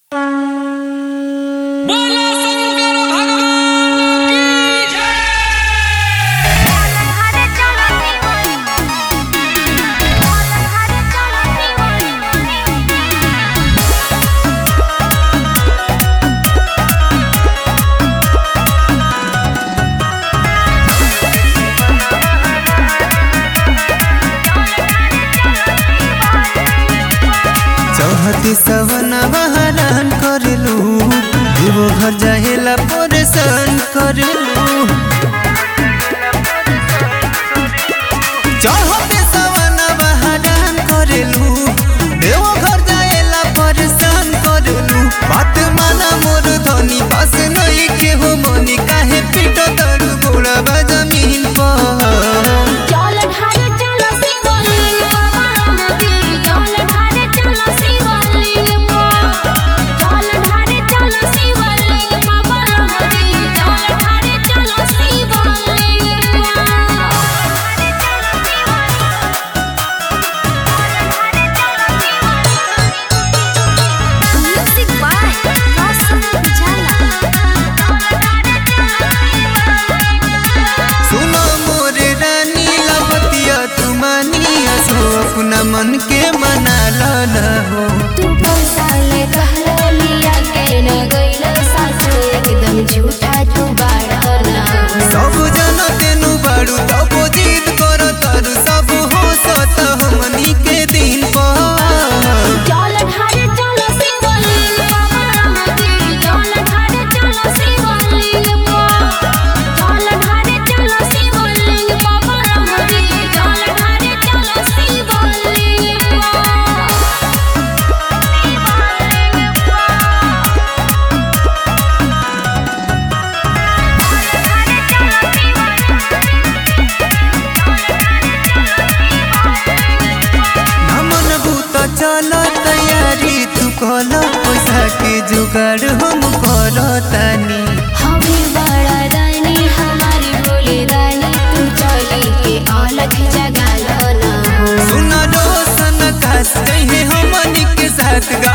बोलो शंकर भगवान की जय हरे चलो हरे चलो चौहती सवन बहरान करलू देवो घर जाहेला परेशान करलू चौहती सवन बहरान करलू देवो घर जाहेला परेशान करलू बात माना मोर धनी बस नहीं के हो मनी काहे पीटो तरू गोड़ा जमीन पर चल हरे चलो शिवलिंग नदी चल हरे चलो शिवलिंग चल हरे चलो शिवलिंग नदी चल हरे चलो शिवलिंग म्यूजिक बाय रोशन सुनो मोरे रानी लपतिया तुमानिया सो अपना मन के मना ला हो तू साले कहलो लिया के न गइल सासु एकदम झूठा तू बाड़ा ना सब जन तेनु बाड़ू तब जीत कर तारू सब हो सत हमनी के दिन पर चल ढारे चलो शिवलिंग बाबा नदी चल ढारे चलो शिवलिंग चल ढारे चलो शिवलिंग बाबा नदी चल ढारे चलो हमन भूत चल तैयारी तू कल पैसा के जुगाड़ हम करतानी हमें बड़ा रानी हमारी बोले रानी तू चली के अलग जगह ना हो सुन रोशन खास कहे हमनी के साथ